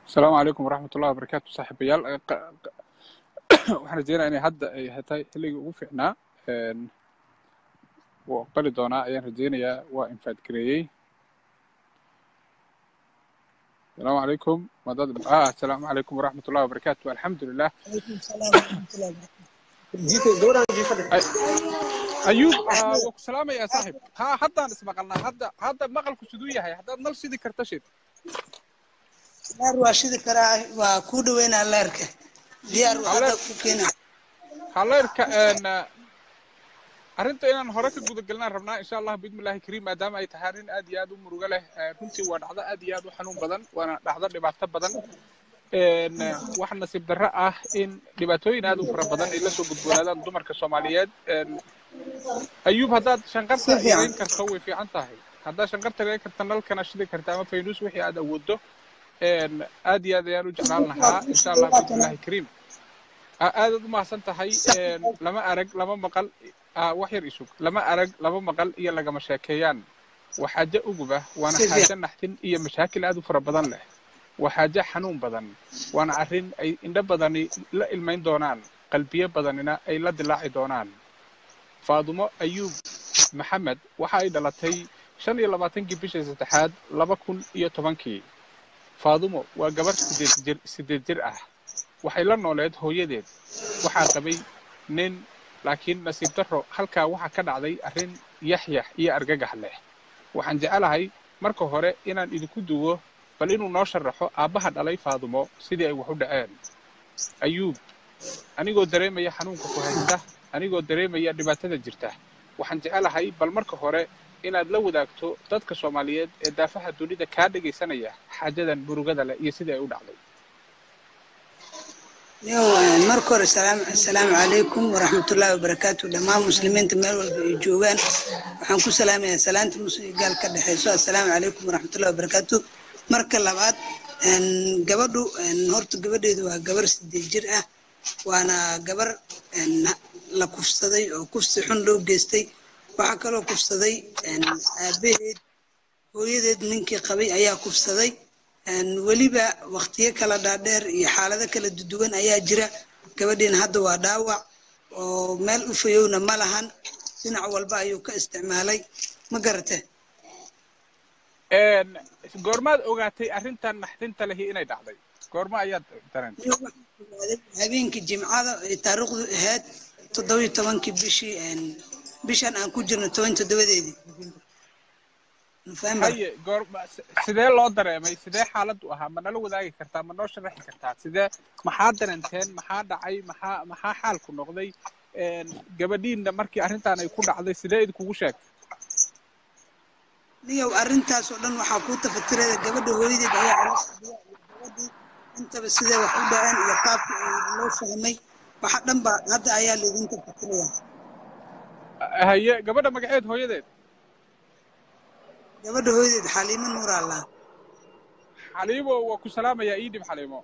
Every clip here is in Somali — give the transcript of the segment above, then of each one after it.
asalaamu calaykum waraxmat ullahi wabarakaatu saaxiibayaal waxaan rajeynaya inay hadda ay tahay xilligii ugu fiicnaa wuu aqbali doonaa ayaan rajeynayaa waa infaad gareeyey asalaamu calaykum madad ah asalaamu calaykum waraxmat ullahi wabarakaatu alxamdulilah ayuub waa ku salaamayaa saaxib ha haddaan ismaqalnaa hadda hadda maqalku siduu yahay haddaad nal shidi karta shid laar waa shidi karaa waa kuu dhaweynaa laarka diyaar hadda ku keena haleerka arrinta inaan hore ka guda gelinaan rabnaa insha allah bismillahi kariim maadaama ay tahay arrin aad iyo aad u murugo leh runtii waa dhacdo aad iyo aad u xanuun badan waana dhacdo dhibaato badan wax nasiib darro ah in dhibaatooyin aad u fara badan ay la soo gudboonaadaan dumarka soomaaliyeed ayuub haddaad shanqarta yareyn karto way fiican tahay haddaad shanqarta yareyn karta nalkana shidi karta ama faynuus wixii aad awooddo aad iyo aad ayaan u jeclaan lahaa insha allah bismillahi kariim aadaad u mahadsan tahay lama arag lama maqal wax yar isug lama arag lama maqal iyo lagama sheekeeyaan waa xaajo uguba waana xaajo naxtin iyo mashaakil aad u fara badan leh waa xaajo xanuun badan waana arrin ay indho badani la ilmayn doonaan qalbiyo badanina ay la dilaaci doonaan faadumo ayuub maxamed waxa ay dhalatay shan iyo labaatankii bishii saddexaad laba kun iyo tobankii faadumo waa gabar sideed jir sideed jir ah waxay la nooleed hooyadeed waxaa qabay nin laakiin nasiib darro halkaa waxaa ka dhacday arrin yaxyax iyo argagax leh waxaan jecelahay marka hore inaan idinku duwo bal inuu noo sharaxo aabbaha dhalay faadumo sidii ay wax u dhaceen ayuub anigoo dareemaya xanuunka ku haysta anigoo dareemaya dhibaatada jirta waxaan jecelahay bal marka hore inaad la wadaagto dadka soomaaliyeed ee daafaha dunida kaa dhegaysanaya xaajadan murugada leh iyo sidii ay u dhacday marka hore asalaamu calaykum waraxmatullaahi wabarakaatu dhammaan muslimiinta meel walba ay joogaan waxaan ku salaamayaa salaanta muslim gaal ka dhexeyso assalaamu calaykum waraxmatullahi wabarakaatu marka labaad gabadhu horta gabadheedu waa gabar sideed jir ah waana gabar la kufsaday oo kufsi xun loo geystay waxaa kaloo kufsaday aabaheed hooyadeed ninkii qabay ayaa kufsaday weliba waktiyo kala dhaadheer iyo xaalado kala duduwan ayaa jira gabadhiina hadda waa dhaawac oo meel u fayowna ma lahan dhinac walba ayuu ka isticmaalay ma garate goormaad ogaatay arrintan naxdinta lehi inay dhacday goorma ayaad dareentay habeenkii jimcada ay taariikhdu ahayd toddobiyo tobankii bishii bishan aan ku jirno toban toddobadeedii haye goor sidee loo dareemay sidee xaaladdu ahaa ma nala wadaagi kartaa ma noo sharaxi kartaa sidee maxaa dareenteen maxaa dhacay maxaa maxaa xaalku noqday gabadhiinna markii arrintan ay ku dhacday sidee idinkugu sheegtay niyow arrintaas oo dhan waxaa kuu tafatiraya gabadha hooyadeed ayaa gabadhii intaba sidee wax u dhaceen iyo qaabka loo fahmay waxa dhan ba hadda ayaa laydin tafatiraya haye gabadha magaceed hooyadeed gabadha hooyadeed xaliimo nuur allah xaliimo waa ku salaamayaa ii dhib xaliimo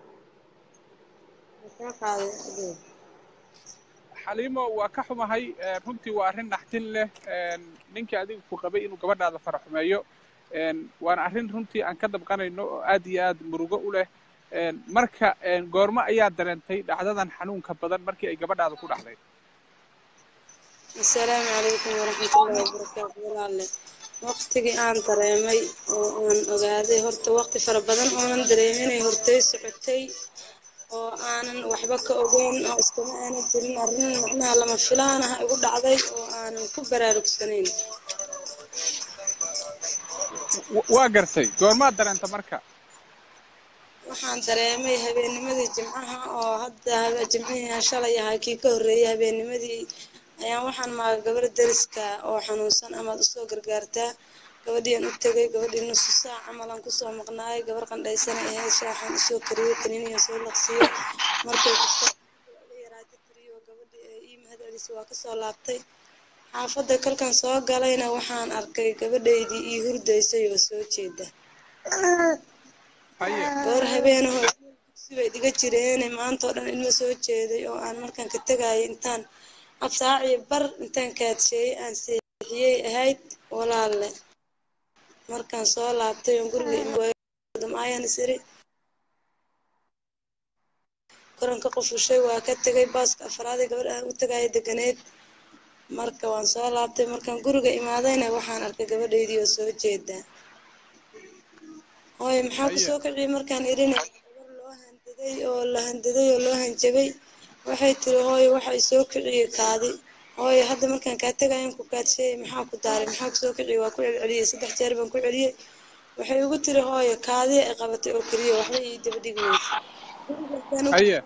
xaliimo waa ka xumahay runtii waa arrin naxtin leh ninkii adiga ku qabay inuu gabadhaada fara xumeeyo waana arrin runtii aan ka dabqanayno oo aad iyo aad murugo u leh marka goormo ayaa dareentay dhacdadan xanuunka badan markii ay gabadhaada ku dhacday asalaamu calaykum waraxmatullahi wabarakaatu walaalle waqtigii aan dareemay oo aan ogaaday horta waqti fara badan oonan dareeminay hortay socotay oo aanan waxba ka ogeyn oo iskama aanan jirin arrin macnaha lama filaan ah igu dhacday oo aanan ku baraarugsanayn waa gartay goormaad dareenta marka waxaan dareemay habeennimadii jimcaha oo hadda jimcihii shalay ahaa kii ka horreeyay habeennimadii ayaan waxaan maaga gabar dariska oo xanuunsan amaad usoo gargaartaa gabadhiian u tegay gabadhii nusu saac camalan kusoo maqnaayay gabar qandhaysana ahayd shaaxan usoo kariyey kaniiniyan soo laqsiyo markay yaraata tiriyo gabadhii ee ii mahad celisay waa kasoo laabtay xaafadda kalkan soo galayna waxaan arkay gabadhaydii ii hurdaysay oo soo jeeda gabar habeenaho dugsibay dhiga jireene maantao dhan ilmo soo jeeday oo aan markaan ka tegayay intaan absaaciyo bar intaan kaadsheeyey aan seexiyey ahayd walaalle markaan soo laabtay oon guriga ayaan isiri koranka qufushay waa ka tegay baaska afraad ee gabadh aan u tagaaya deganeed marka waan soo laabtay markaan guriga imaadayna waxaan arkay gabadhaydii oo soo jeeda hooy maxaa kusoo kiciyay markaan idhin gabar loo handaday oo la handaday oo loo hanjabay waxay tiri hooyo waxa i soo kiciyey kaadi hooyo hadda markaan kaa tegayan ku kaadsheeyay maxaa ku daaray maxaa kusoo kiciyey waa ku celceliyey saddex jeer baan ku celiyey waxay ugu tiri hooyo kaadiya ay qabatay oo keliya waxba ii daba dhigi weysa haye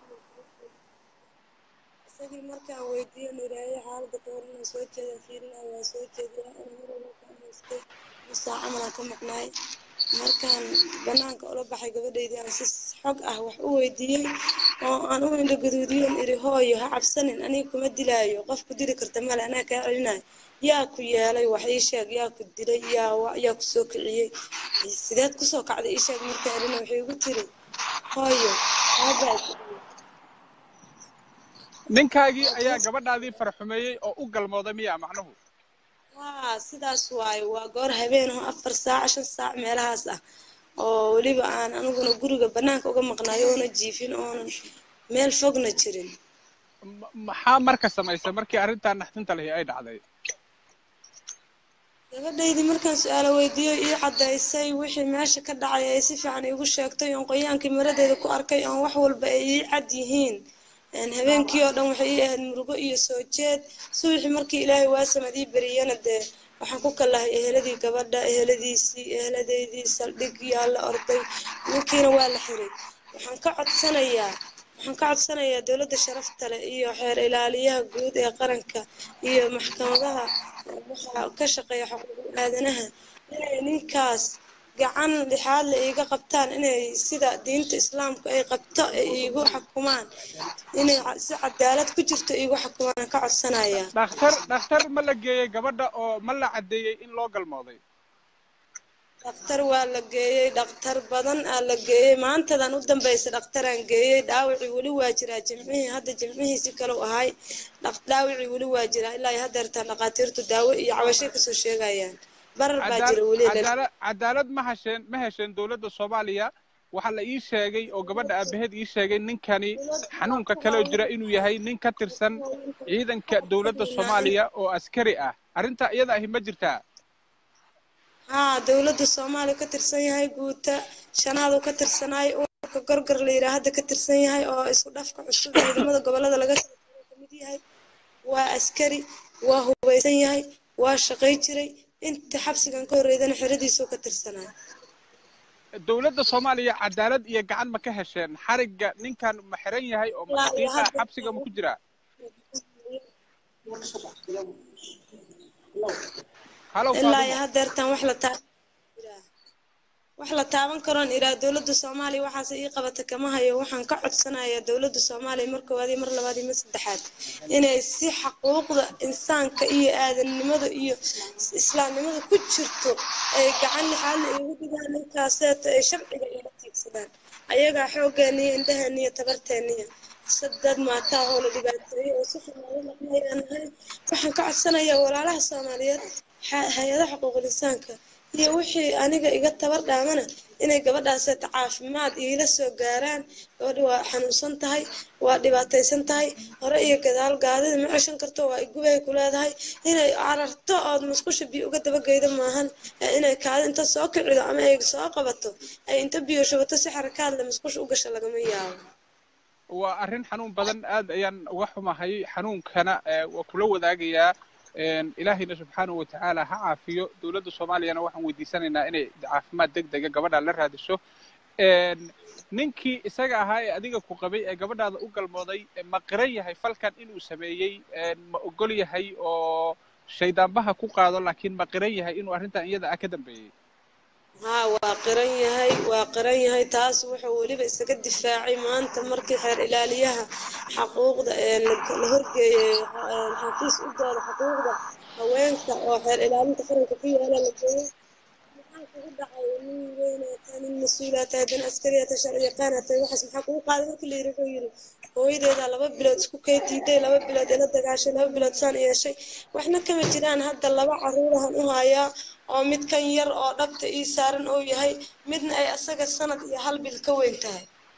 isagii markaan weydiiyo niraayo xaaladda ka hor inaan soo jeeda fiirinaa waa soo jeediya ana marwalba ka amaystay musaa camalaan ka maqnaay markaan banaanka ula baxay gabadhaydii aan si xog ah wax u weydiiyey oo aan u indho gaduudiyoon iri hooyo ha cabsanin aniga kuma dilaayo qof ku dili karta male anaa kaa celinayo yaa ku yeelay wax ii sheeg yaa ku dilay yaa yaa ku soo kiciyey sideed kusoo kacday ii sheeg markaan irina waxay igu tiri hooyo aabaa ninkaagii ayaa gabadhaadii farxumeeyey oo u galmooday miyaa macnuhu haa sidaas waaye waa goor habeenaho afar saac shan saac meelahaas ah oo weliba aan aniguna guriga banaanka uga maqnaayo oona jiifin oonan meel fogna jirin maxaa marka samaysay markii arrintaa naxdinta lehi ay dhacday gabadhaydii markaan su-aalo weydiiyo ii caddaysay wixii meesha ka dhacay ay si fiican iigu sheegtay oon qoyaankii maradeeda ku arkay oon wax walba ay ii cad yihiin habeenkii oo dhan waxay ii ahayd murugo iyo soo jeed subaxii markii ilaahay waasamad ii beriyana dee waxaan ku kallahay eheladii gabadha eheladiisii eheladeydii saldhig yaa la orday ninkiina waa la xiray waxaan ka codsanayaa waxaan ka codsanayaa dowladda sharafta leh iyo xeer ilaaliyaha guud ee qaranka iyo maxkamadaha waxaa ka shaqeeya xuquuqul aadanaha inay ninkaas gacan lixaad la iiga qabtaan inay sida diinta islaamka ay qabto ay iigu xukumaan inay si cadaalad ku jirto iigu xukumaan ka codsanaya dhakhtar dhakhtar ma la geeyey gabadha oo ma la caddeeyey in loo galmooday dhakhtar waa la geeyey dhakhtar badan aa la geeyey maantadan u dambaysa dhakhtaraan geeyey dhaawacii weli waa jiraa jimcihii hadda jimcihiisi kalau ahay dhaawacii weli waa jiraa ilaa haddeertaan dhakhaatiirtu daawo iyo cabashay kasoo sheegayaan barar baa jira weli cadaalad ma hesheen ma hesheen dowladda soomaaliya waxaa la ii sheegay oo gabadha aabaheed ii sheegay ninkani xanuunka kaloo jira inuu yahay nin ka tirsan ciidanka dowladda soomaaliya oo askari ah arrintaa iyada ahi ma jirtaa haa dowladda soomaaliya ka tirsan yahay guuta shanaadu ka tirsanaay urka gorgor la yidhaha hadda ka tirsan yahay oo isku dhafka cusub ciidamada gobolada laga kamid yahay waa askari waa hubaysan yahay waa shaqay jiray inta xabsigan ka horreydana xeradiisuu ka tirsanaa dowladda soomaaliya cadaalad iyo gacan ma ka hesheen xarigga ninkan ma xiran yahay oo maxaqiiqa xabsiga ma ku jiraa ilaa iyo haddeertan wax la taa wax la taaban karoon iraa dowladda soomaaliya waxaase ii qabata kama hayo waxaan ka codsanayaa dowladda soomaaliya mar koowaad iyo mar labaad iyo mar saddexaad inay si xaquuqda insaanka iyo aadannimada iyo islaamnimada ku jirto ay gacan lixaadna iigu dhigaan ninkaaseeto ay sharciga iila tiigsadaan ayagaa xooggeeniyo indhaheeniyo tabarteeniya sadad maataa oo la dhibaateeyey oo si xumaado dhaqmayaan ahay waxaan ka codsanayaa walaalaha soomaaliyeed hay-adaha xuquuqul insaanka iyo wixii aniga iga tabar dhaamana inay gabadhaaseeta caafimaad iila soo gaaraan gabadha waa xanuunsan tahay waa dhibaataysan tahay hore iyo gadaal gaadida ma ceshan karto waa igubay ku leedahay inay cararto ood musqusha biyo uga dabageydo maahan inay kaada inta soo kicido ama ay soo qabato ay inta biyo shubato si xarakaadle musqusha u gasha lagama yaabo waa arrin xanuun badan aad ayaan uga xumahay xanuunkana waa kula wadaagayaa ilaahayna subxaanahu watacaala ha caafiyo dowladda soomaaliyana waxaan weydiisanaynaa inay caafimaad deg dega gabadha la raadiso ninkii isaga ahaa ee adiga ku qabay ee gabadhaada u galmooday ma qiran yahay falkan inuu sameeyey ma ogol yahay oo shaydaanbaha ku qaado laakiin ma qiran yahay inuu arrintan iyada ah ka dambeeyey haa waa qiran yahay waa qiran yahay taas wuxuu weliba isaga difaacay maanta markii xeer ilaaliyaha xaquuqda la horgeeyey xafiis u dooda xaquuqda haweenka oo xeer ilaalinta qaranka ku yaala la geeyey maxaa kugu dhacay nin weynaataa nin mas-uulaa tahay dan askariyaa tahay sharci yaqaanaa tahay waxaas maxaa kugu qaaday markii la yidhi wuxuu yidhi hooyadeedaa laba bilood isku kay diiday laba bilood ila dagaashay laba bilood saan yeeshay waxna kama jiraan hadda laba caruurahan u hayaa oo mid kan yar oo dhabta ii saaran oo yahay midna ay asaga sanad iyo hal bil ka weyn tahay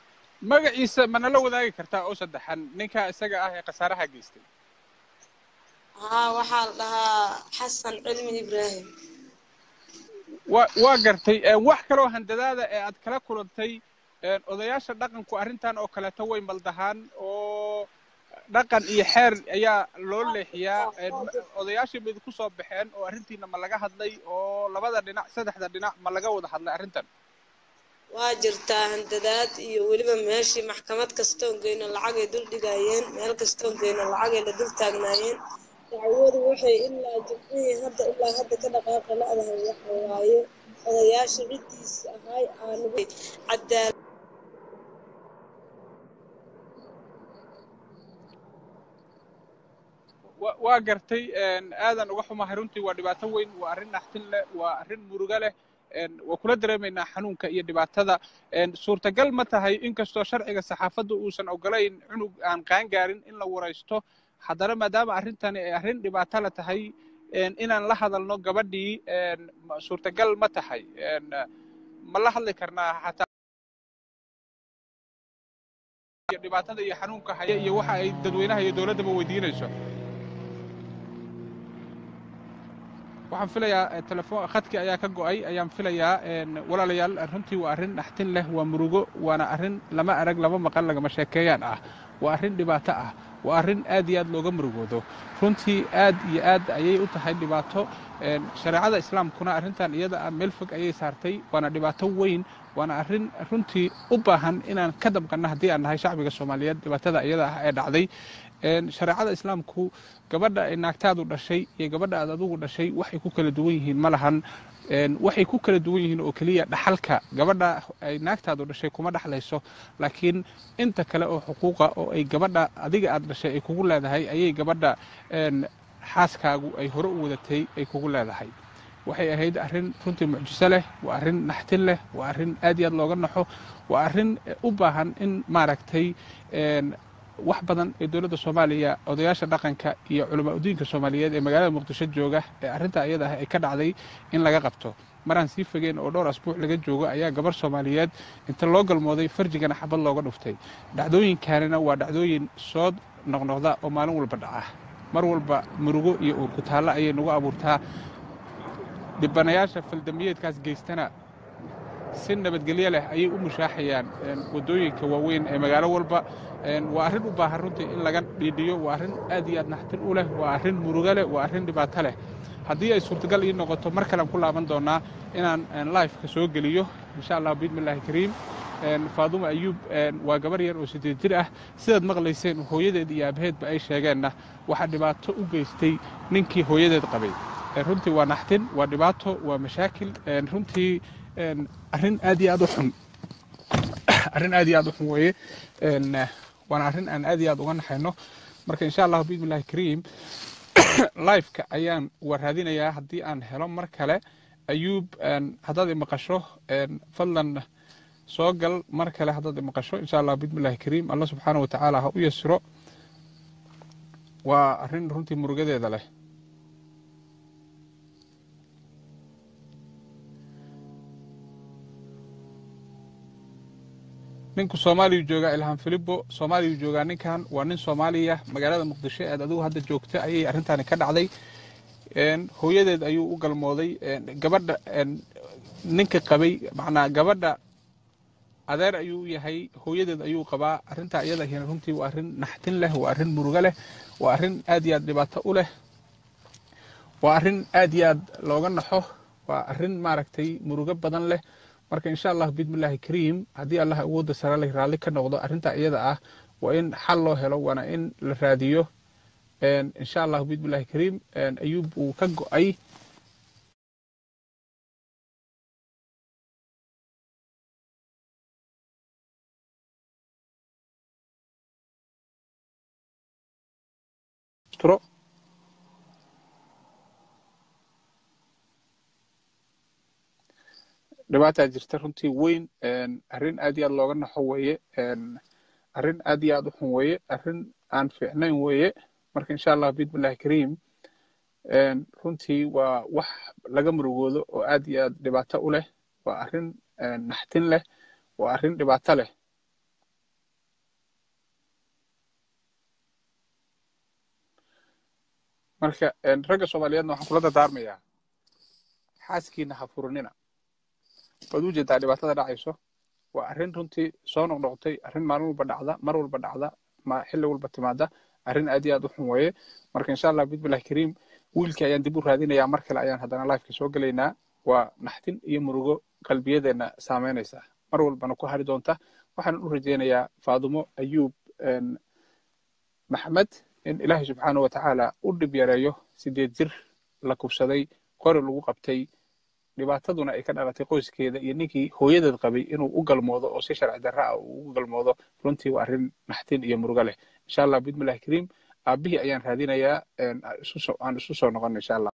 magaciisa ma nala wadaagi kartaa oo saddexan ninka isaga ah ee khasaaraha geystay haa waxaa la dhahaa xasan cilmi ibraahim wa waa gartay wax kaloo handadaada ee aad kala kulantay odayaasha dhaqanku arrintan oo kaleeto way maldahaan oo dhaqan iyo xeer ayaa loo leexiyaa odayaashii mid ku soo baxeen oo arrintiina ma laga hadlay oo labada dhinac saddexda dhinac ma laga wada hadlay arrintan waa jirtaa handadaad iyo weliba meeshii maxkamad kastoon geyno lacagay dul dhigaayeen meel kastoon geyno lacagay la dul taagnaayeen dacwadu waxay ilaa jimcihii hadda ilaa hadda ka dhaqaaqa la-dahay waxa waaye odayaasha ciddiis ahay aanu cadaalad waa gartay aadan uga xumahay runtii waa dhibaato weyn waa arrin naxtin leh waa arrin murugo leh waa kula dareemaynaa xanuunka iyo dhibaatada suurtagal ma tahay inkastoo sharciga saxaafadda uusan ogolayn cunug aan qaangaarin in la waraysto haddana maadaama arrintani ay arrin dhibaato la tahay inaan la hadalno gabadhii suurtagal ma tahay ma la hadli karnaa xataa dhibaatada iyo xanuunka haya iyo waxa ay dadweynaha iyo dowladdaba weydiinayso waxaan filayaa telefoon khadkii ayaa ka go'ay ayaan filayaa walaalayaal runtii waa arrin naxtin leh waa murugo waana arrin lama arag lama maqan lagama sheekeeyaan ah waa arrin dhibaato ah waa arrin aad iyo aad looga murugoodo runtii aad iyo aad ayay u tahay dhibaato shareecada islaamkuna arrintan iyada ah meel fog ayay saartay waana dhibaato weyn waana arrin runtii u baahan inaan ka dabqanno haddii aan nahay shacbiga soomaaliyeed dhibaatada iyada ah ee dhacday shareecada islaamku gabadha ay naagtaadu dhashay iyo gabadha aad adugu dhashay waxay ku kala duwan yihiin ma lahan waxay ku kala duwan yihiin oo keliya dhaxalka gabadha ay naagtaadu dhashay kuma dhexlayso laakiin inta kale oo xuquuqa oo ay gabadha adiga aad dhashay ay kugu leedahay ayay gabadha xaaskaagu ay hore u wadatay ay kugu leedahay waxay ahayd arrin runtii mucjiso leh waa arrin naxtin leh waa arrin aad iyo aad looga naxo waa arrin u baahan in maaragtay wax badan ee dowladda soomaaliya odayaasha dhaqanka iyo culamaa udiinka soomaaliyeed ee magaalada muqdisho jooga ee arrinta iyada ah ay ka dhacday in laga qabto maraan sii fogeen oo dhowr asbuuc laga joogo ayaa gabar soomaaliyeed inta loo galmooday farjigana xabad looga dhuftay dhacdooyinkaanina waa dhacdooyin soo noqnoqda oo maalin walba dhaca mar walba murugo iyo uurku taallo ayay nagu abuurtaa dhibanayaasha faldambiyeedkaas geystana si nabadgelyo leh ayay u mushaaxayaan waddooyinka waaweyn ee magaalo walba waa arrin u baahan runtii in laga dhiidhiyo waa arrin aad iyo aad naxtin u leh waa arrin murugo leh waa arrin dhibaato leh haddii ay suurtagal ii noqoto mar kalean ku laaban doonaa inaan lifeka soo geliyo insha allah biidmillahi kariim faaduma ayuub waa gabar yar oo siddeed jir ah sidaad maqlayseen hooyadeed iyo aabaheedba ay sheegeenna waxaa dhibaato u geystay ninkii hooyadeed qabay runtii waa naxtin waa dhibaato waa mashaakil runtii arrin aad iyo aad u xun arrin aad iyo aad u xun weeye waana arrin aan aad iyo aad uga naxayno marka insha allahu biidmillahi kariim lifeka ayaan waraadinayaa haddii aan helo mar kale ayuub haddaad imaqasho fadlan soo gal mar kale haddaad imaqasho insha allah biidmillahi kariim allah subxaana wa tacaala ha u yasiro waa arrin runtii murugadeeda leh ninku soomaaliyu joogaa ilhaan filibo soomaaliyu joogaa ninkan waa nin soomaaliya magaalada muqdisho eed adigu hadda joogta ayay arrintaani ka dhacday hooyadeed ayuu u galmooday gabadha ninka qabay macnaa gabadha adeer ayuu u yahay hooyadeed ayuu qabaa arrintaa iyada hina runtii waa arrin naxtin leh waa arrin murugo leh waa arrin aad iyo aad dhibaato u leh waa arrin aad iyo aad looga naxo waa arrin maaragtay murugo badan leh marka insha allah biidmillahi kariim haddii allah awoodda sare leh raalli ka noqdo arrintaa iyada ah waa in xal loo helo waana in la raadiyo insha allah biidmillahi kariim ayuub uu ka go'ay dhibaataa jirta runtii weyn arrin aad iyo aad looga naxo weeye arrin aad iyo aad u xun weeye arrin aan fiicnayn weeye marka insha allah biidmillahi kariim runtii waa wax laga murugoodo oo aad iyo aad dhibaato u leh waa arrin naxtin leh waa arrin dhibaato leh marka ragga soomaaliyeedna waxaan kula dardaarmayaa xaaskiina ha furinina waad u jeedaa dhibaatada dhacayso waa arrin runtii soo noqnoqotay arrin maalin walba dhacda mar walba dhacda ma xilli walba timaada arrin aad iyo aad u xun weeye marka insha allah bismillahi kariim wiilkii ayaan dib u raadinayaa mar kale ayaan haddana lifeka soo gelaynaa waa naxdin iyo murugo qalbiyadeenna saameynaysa mar walbana ku hari doonta waxaan u rajaynayaa faadumo ayuub maxmed in ilaahay subxaana wa tacaala u dhib yareeyo sideed jir la kubsaday qori lagu qabtay dhibaataduna ay ka dhalatay qoyskeeda iyo ninkii hooyadeed qabay inuu u galmoodo oo si sharci darra ah uu ugu galmoodo runtii waa arrin naxdin iyo murugo leh insha allah bismillahi kariim aabihii ayaan raadinayaa aan isu soo noqon insha allah